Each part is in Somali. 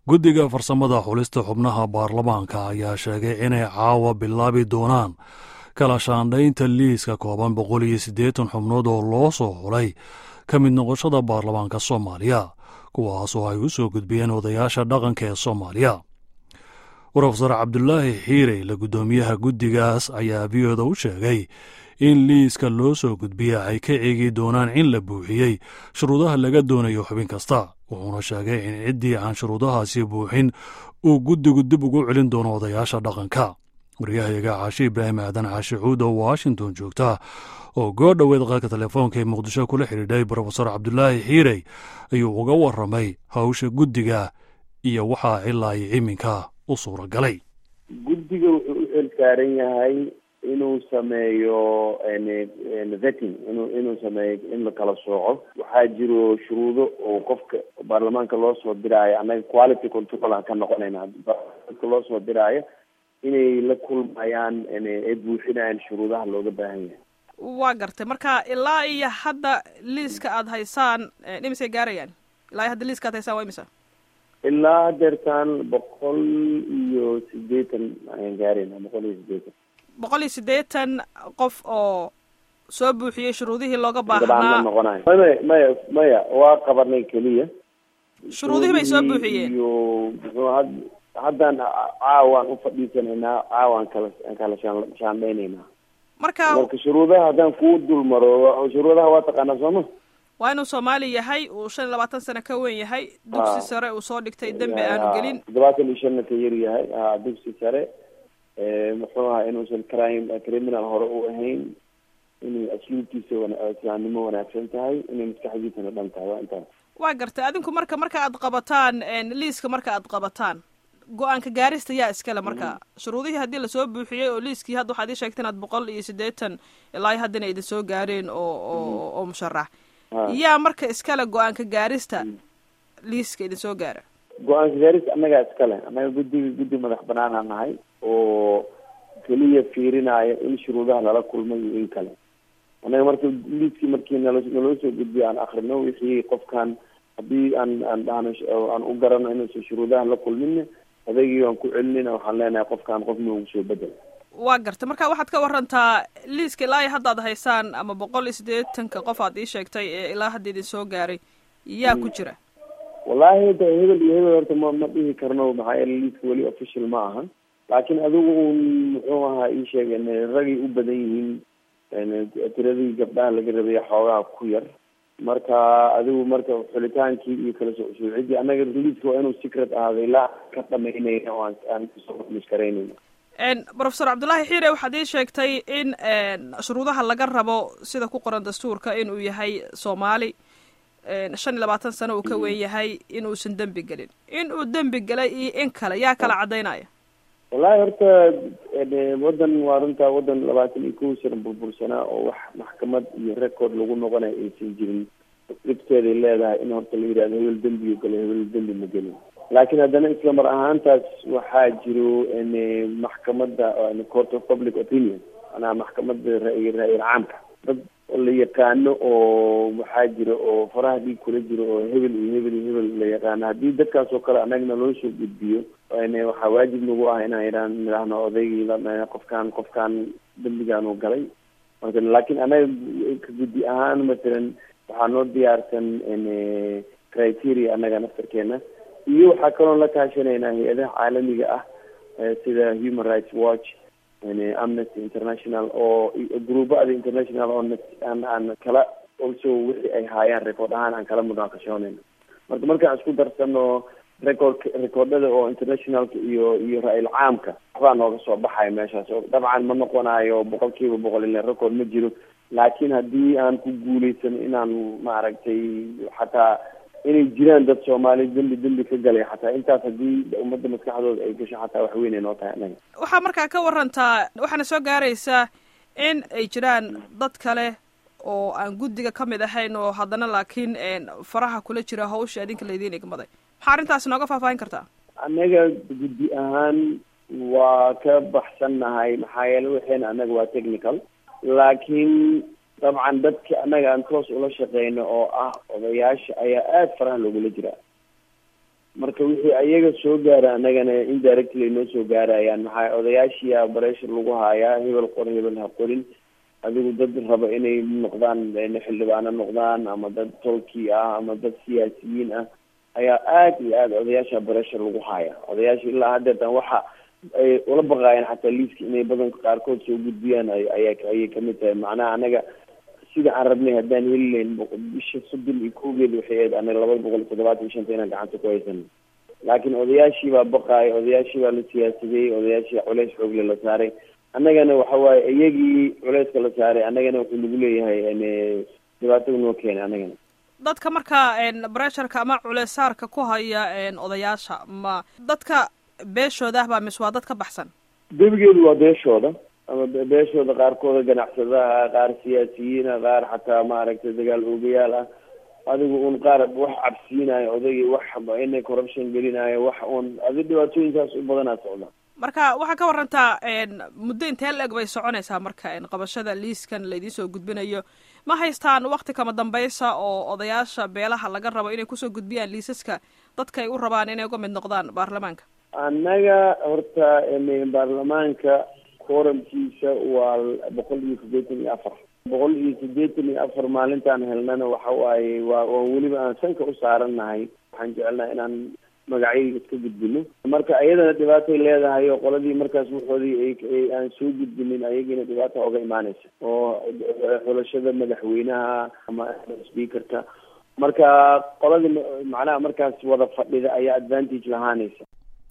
guddiga farsamada xulista xubnaha baarlamaanka ayaa sheegay inay caawa bilaabi doonaan kala shaandhaynta liiska kooban boqol iyo siddeetan xubnood oo loo soo xulay ka mid noqoshada baarlamaanka soomaaliya kuwaasoo ay u soo gudbiyeen odayaasha dhaqanka ee soomaaliya rofesor cabdulaahi xiirey la guddoomiyaha guddigaas ayaa v oda u sheegay in liiska loo soo gudbiya ay ka eegi doonaan in la buuxiyey shuruudaha laga doonayo xubin kasta wuxuuna sheegay in ciddii aan shuruudahaasi buuxin uu guddigu dib ugu celin doono odayaasha dhaqanka waryahayaga caashi ibraahim aadan caashi cuud oo washington joogta oo goo dhoweed qaadka telefoonka ee muqdisho kula xidhiidhay brofesor cabdulaahi xiirey ayuu uga warramay hawsha guddiga iyo waxaa ilaa iyo iminka u suuragalay guddiga wuxuu u xil saaran yahay inuu sameeyo vetting inu inuu sameeyo in la kala sooco waxaa jiro shuruudo oo qofka baarlamaanka loo soo diraayo annaga quality control aan ka noqonayna dadka loo soo diraayo inay la kulmayaan ay buuxinayaan shuruudaha looga baahan yahay waa gartay marka ilaa iyo hadda liiska aada haysaan imisay gaarayaan ilaa iyo hadda liiska aad haysaan waa imisa ilaa hadeertaan boqol iyo sideetan ayaan gaarayna boqol iyo sideetan boqol iyo siddeetan qof oo soo buuxiyey shuruudihii looga baahnaa noqonayo maya maya maya waa qabanay keliya shuruudihii bay soo buuxiyeen iyo muxuu had haddaan caawaan ufadhiisanaynaa caawaan kala kala shaan shaandhaynaynaa marka marka shuruudaha haddaan kuu dul maro shuruudaha waa taqaanaa sooma waa inuu soomaali yahay uu shan iyo labaatan sano ka weyn yahay dugsi sare uu soo dhigtay dembi aanu gelin toddobaatan iyo shanna ka yar yahay a dugsi sare muxuu ahaa inuusan crime criminal hore u ahayn inay asluubtiisa islaamnimo wanaagsan tahay inay maskaxdiisana dhan tahay waa intaas waa gartay adinku marka marka aad qabataan liiska marka aad qabataan go-aanka gaarista yaa iskale marka shuruudihii haddii lasoo buuxiyey oo liiskii hadda waxaad ii sheegteen aad boqol iyo siddeetan ilaa haddana idin soo gaareen oo oo oo musharax yaa marka iskale go-aanka gaarista liiska idin soo gaara go-aanka gaarista annagaa iskale annaga guddiga guddi madax banaanaa nahay oo keliya fiirinaayo in shuruudaha lala kulmay iyo in kale annaga marka liiskii markii nala naloo soo gudbiyo aan akrino wixii qofkan haddii aan aan dhahno aan u garano inuusan shuruudaha la kulmin adeegii aan ku celinayna waxaan leenahay qofkaan qof noogu soo bedel waa gartay marka waxaad ka warantaa liiska ilaa iyo haddaad haysaan ama boqol iyo siddeetanka qof aad ii sheegtay ee ilaa hadda idin soo gaaray yaa ku jira wallaahi da hebel iyo hebel horta ma ma dhihi karno maxaa yeele liiska weli official ma ahan laakiin adigu un muxuu ahaa ii sheegen ragay u badan yihiin tiradii gabdhaha laga rabaya xoogaha ku yar marka adigu marka xulitaankii iyo kala soo shuucidii annaga liiska waa inuu secret ahaaday ilaa ka dhamaynayna oo aan aan kusoo mushkaraynayna brofesor cabdullaahi xiire waxaad ii sheegtay in shuruudaha laga rabo sida ku qoran dastuurka inuu yahay soomaali shan iyo labaatan sano uu ka weyn yahay inuusan dembi gelin in uu dembi gelay iyo in kale yaa kala caddaynaya wallahi horta waddan waa runtaa waddan labaatan iyo kow sana burbursanaa oo wax maxkamad iyo record lagu noqonayo aysan jirin dhibteeday leedahay in horta la yidhahdo hebel dembigu galo hebel dembi ma gelin laakiin haddana isla mar ahaantaas waxaa jiro maxkamadda court of public opinion manaa maxkamadda ra- ra-yil caamka dad la yaqaano oo waxaa jira oo faraha dhiig kula jiro oo hebel iyo hebel iyo hebel la yaqaano haddii dadkaas oo kale annagna loo soo gudbiyo waxaa waajib nagu ah inaan idhaan idhaahno odaygii qofkaan qofkaan dembigaan uu galay marka laakiin annaga ka guddi ahaan masalan waxaa noo diyaarsan criteria annaga naftarkeena iyo waxaa kaloo la kaashanaynaa hay-adaha caalamiga ah sida human rights watch amnesty international oo gruubada international oo aan aan kala also wixii ay haayaan record ahaan aan kala munaaqashoonayno marka markaan isku darsano record recordada oo internationalka iyo iyo ra-il caamka waxbaa nooga soo baxaya meeshaas oo dabcan ma noqonayo boqol kiiba boqol ila record ma jiro laakiin haddii aan ku guuleysano inaan maaragtay xataa inay jiraan dad soomaali dembi dembi ka galay xataa intaas haddii ummadda maskaxdooda ay gasho xataa wax weyn ay noo tahay anaga waxaa markaa ka warantaa waxaana soo gaaraysaa in ay jiraan dad kale oo aan guddiga ka mid ahayn oo haddana laakiin faraha kula jira hawsha adinka laydiin igmaday maxaa arrintaasi nooga faahfaahin kartaa annaga guddi ahaan waa ka baxsannahay maxaa yeele waxayna annaga waa technical laakiin dabcan dadka annaga aan toos ula shaqeyno oo ah odayaasha ayaa aada faraha loogula jiraa marka wixii ayaga soo gaara annagana indirectly noo soo gaarayaan maxaa odayaashiia bareshar lagu haayaa hebel qor hebel ha qorin adigu dad raba inay noqdaan xildhibaano noqdaan ama dad tolkii ah ama dad siyaasiyiin ah ayaa aad iyo aad odayaasha bareshar lagu haaya odayaasha ilaa haddeetan waxa ay ula baqaayeen xataa liiska inay badanka qaarkood soo gudbiyaan aya ayay kamid tahay macnaha anaga sida aan rabnay haddaan heli layn bisha soddon iyo kowgeed waxay ahayd anaga labada boqol iyo toddobaatan iyo shanta inaan gacanta ku haysan laakiin odayaashii baa baqaaya odayaashii baa la siyaasadeyey odayaashii culeys xoogle la saaray annagana waxa waaye iyagii culeyska la saaray annagana wuxuu nagu leeyahay dhibaatada noo keenay annagana dadka markaa bresharka ama culeysaarka ku haya odayaasha ma dadka beeshooda ah baa mise waa dad ka baxsan gebigeedu waa beeshooda ama beeshooda qaarkooda ganacsadaha qaar siyaasiyiina qaar xataa maaragtay dagaal oogayaal ah adigu un qaar wax cabsiinayo odaygi wax inay corruption gelinayo wax un adi dhibaatooyinkaas u badanaa socda marka waxaa ka warantaa muddo intee la-eg bay soconaysaa marka qabashada liiskan laydin soo gudbinayo ma haystaan wakti kama dambaysa oo odayaasha beelaha laga rabo inay kusoo gudbiyaan liisaska dadka ay u rabaan inay uga mid noqdaan baarlamaanka annaga horta baarlamaanka quorumkiisa waa boqol iyo siddeetan iyo afar boqol iyo siddeetan iyo afar maalintaan helnana waxa waaye waa waa weliba aan sanka u saarannahay waxaan jecelnaha inaan magacyadii iska gudbino marka iyadana dhibaatay leedahay oo qoladii markaas waxoodii ay aan soo gudbinin ayagiina dhibaata oga imaanaysa oo xulashada madaxweynaha ama speakerka marka qoladii macnaha markaas wada fadhida ayaa advantage lahaanaysa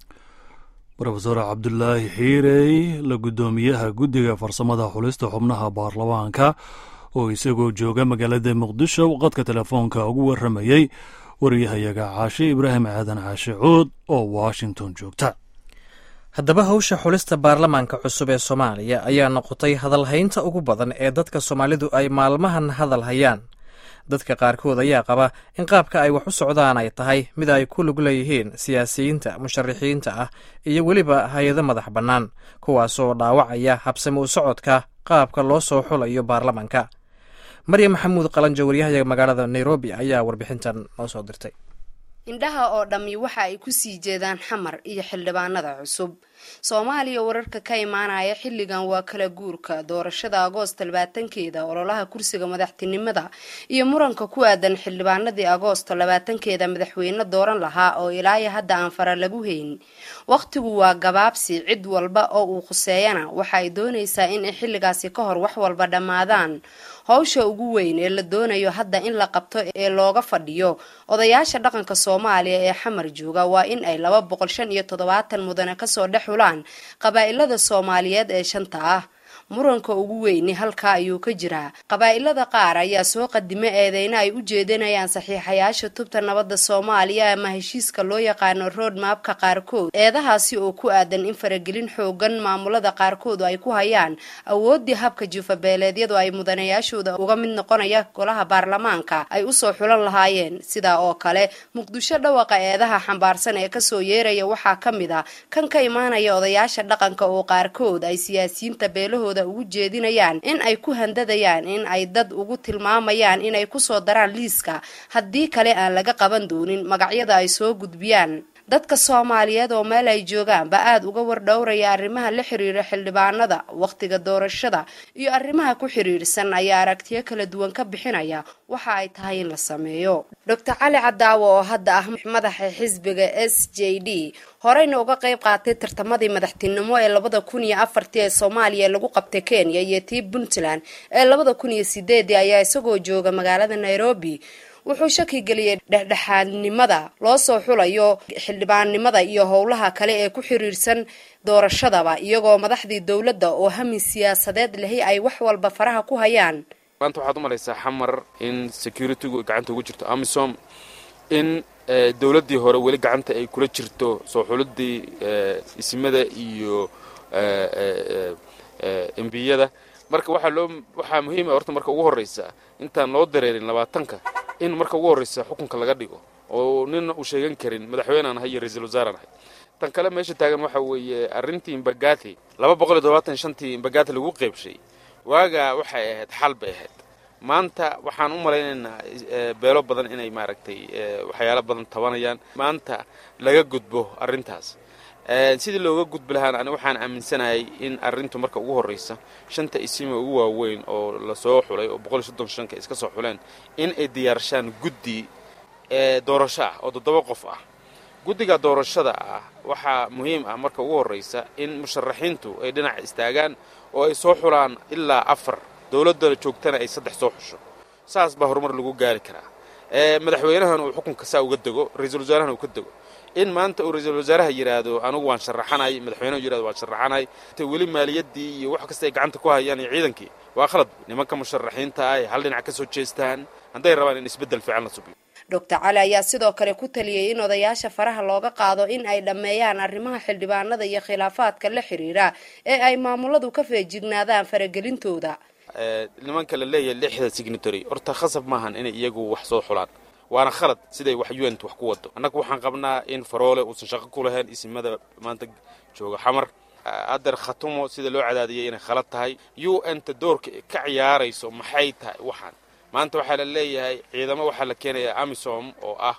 rofesor cabdulaahi xiirey la guddoomiyaha guddiga farsamada xulista xubnaha baarlamaanka oo isagoo jooga magaalada muqdisho qadka telefoonka ugu warramayey wariyahayaga caashe ibraahim aadan caashe cood oo washington joogta haddaba hawsha xulista baarlamaanka cusub ee soomaaliya ayaa noqotay hadalhaynta ugu badan ee dadka soomaalidu ay maalmahan hadal hayaan dadka qaarkood ayaa qaba in qaabka ay wax u socdaan ay tahay mid ay ku lug leeyihiin siyaasiyiinta musharaxiinta ah iyo weliba hay-ado madax bannaan kuwaasoo dhaawacaya habsami u socodka qaabka loo soo xulayo baarlamaanka maryam maxamuud qalanjo waryahayaga magaalada nairobi ayaa warbixintan noo soo dirtay indhaha oo dhammi waxa ay ku sii jeedaan xamar iyo xildhibaanada cusub soomaaliya wararka ka imaanaya xilligan waa kala guurka doorashada agoost labaatankeeda ololaha kursiga madaxtinimada iyo muranka ku aadan xildhibaanadii agoosto labaatankeeda madaxweyne dooran lahaa oo ilaayo hadda aan fara lagu hayn wakhtigu waa gabaabsi cid walba oo uu khuseeyana waxa ay doonaysaa in ay xilligaasi ka hor wax walba dhammaadaan howsha ugu weyn ee la doonayo hadda in la qabto ee looga fadhiyo odayaasha dhaqanka soomaaliya ee xamar jooga waa in ay laba boqol shan iyo toddobaatan mudane kasoo dhex xulaan qabaa'ilada soomaaliyeed ee shanta ah muranka ugu weyni halkaa ayuu ka jiraa qabaa'ilada qaar ayaa soo qadimo eedeyna ay u jeedinayaan saxiixayaasha tubta nabadda soomaaliya ama heshiiska loo yaqaano road mapka qaarkood eedahaasi oo ku aadan in faragelin xoogan maamulada qaarkood ay ku hayaan awooddii habka juufabeeleedyadu ay mudanayaashooda uga mid noqonaya golaha baarlamaanka ay usoo xulan lahaayeen sidaa oo kale muqdisho dhawaqa eedaha xambaarsan ee kasoo yeeraya waxaa ka mid a kan ka imaanaya odayaasha dhaqanka oo qaarkood ay siyaasiyiinta beelahooda ugu jeedinayaan in ay ku handadayaan in ay dad ugu tilmaamayaan inay kusoo daraan liiska haddii kale aan laga qaban doonin magacyada ay soo gudbiyaan dadka soomaaliyeed oo meel ay joogaanba aada uga wardhowraya arrimaha la xiriira xildhibaanada wakhtiga doorashada iyo arrimaha ku xiriirsan ayaa aragtiyo kala duwan ka bixinaya waxa ay tahay in la sameeyo doctor cali cadaawo oo hadda ah madaxa xisbiga s j d horeyna uga qayb qaatay tartamadii madaxtinimo ee labada kun iyo afartii ee soomaaliya lagu qabtay kenya iyo tii puntland ee labada kun iyo sideedii ayaa isagoo jooga magaalada nairobi wuxuu shaki geliyey dhexdhexaadnimada loo soo xulayo xildhibaannimada iyo howlaha kale ee ku xiriirsan doorashadaba iyagoo madaxdii dowladda oo hamin siyaasadeed lehi ay wax walba faraha ku hayaan maanta waxaad u malaysaa xamar in securitygu gacanta ugu jirto amisom in dowladdii hore weli gacanta ay kula jirto soo xulidii isimada iyo embiyada marka waxaa loo waxaa muhiima horta marka ugu horraysa intaan loo dareerin labaatanka in marka ugu horraysa xukunka laga dhigo oo nina uu sheegan karin madaxweynaan ahay iyo ra-iisul wasaaraan ahay tan kale meesha taagan waxa weeye arrintii imbagati laba boqol iyo todobaatan shantii imbagati lagu qeybshay waagaa waxay ahayd xal bay ahayd maanta waxaan u malaynaynaa beelo badan inay maaragtay waxyaalo badan tabanayaan maanta laga gudbo arrintaas sidii looga gudbi lahaana ani waxaan aaminsanahay in arrintu marka ugu horraysa shanta isima ugu waaweyn oo lasoo xulay oo boqol iyo soddon shanka iska soo xuleen in ay diyaarshaan guddi doorasho ah oo toddoba qof ah guddiga doorashada ah waxaa muhiim ah marka ugu horraysa in musharaxiintu ay dhinac istaagaan oo ay soo xulaan ilaa afar dowladda joogtana ay saddex soo xusho saas baa horumar lagu gaari karaa madaxweynahan uu xukunka saa uga dego ra-iisul wasaarahana uu ka dego in maanta uu ra-iisul wasaaraha yidhaahdo anigu waan sharaxanay madaxweynehu yirahdo waan sharaxanay te weli maaliyaddii iyo wax kasta ay gacanta ku hayaan iyo ciidankii waa khalad nimanka musharaxiinta ay hal dhinac ka soo jeestaan hadday rabaan in isbeddel fiican la subiyo doctor cali ayaa sidoo kale ku taliyey in odayaasha faraha looga qaado in ay dhammeeyaan arrimaha xildhibaanada iyo khilaafaadka la xiriira ee ay maamuladu ka feejignaadaan faragelintooda nimanka la leeyahay lixda signatory horta khasab maahan inay iyagu wax soo xulaan waana khalad siday wax unt wax ku wado annagu waxaan qabnaa in faroole uusan shaqo ku lahayn isimada maanta jooga xamar adeer khatumo sida loo cadaadiyay inay khalad tahay u n ta doorka ka ciyaarayso maxay tahay waxaan maanta waxaa la leeyahay ciidamo waxaa la keenaya amisom oo ah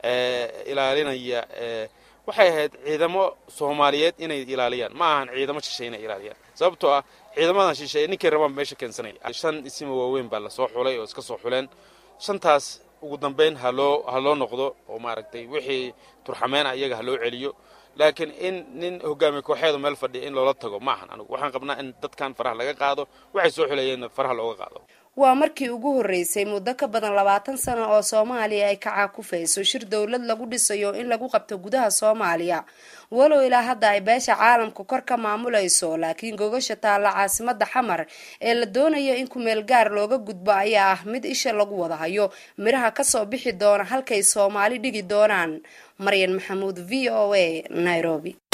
ilaalinaya waxay ahayd ciidamo soomaaliyeed inay ilaaliyaan ma ahan ciidamo shishay inay ilaaliyaan sababtoo ah ciidamadan shisheeye ninkay rabaan meesha keensanaya shan isima waaweyn baa lasoo xulay oo iska soo xuleen shantaas ugu dambayn haloo ha loo noqdo oo maaragtay wixii turxameena iyaga ha loo celiyo laakiin in nin hogaamiye kooxeedu meel fadhiya in loola tago ma ahan anigu waxaan qabnaa in dadkan faraha laga qaado waxay soo xulayeenna faraha looga qaado waa markii ugu horreysay muddo ka badan labaatan sano oo soomaaliya ay ka caakufayso shir dowlad lagu dhisayo in lagu qabto gudaha soomaaliya walow ilaa hadda ay beesha caalamka kor ka maamulayso laakiin gogasha taalla caasimada xamar ee la doonayo in kumeel gaar looga gudbo ayaa ah mid isha lagu wada hayo midhaha kasoo bixi doona halkay soomaali dhigi doonaan maryan maxamuud v o a nairobi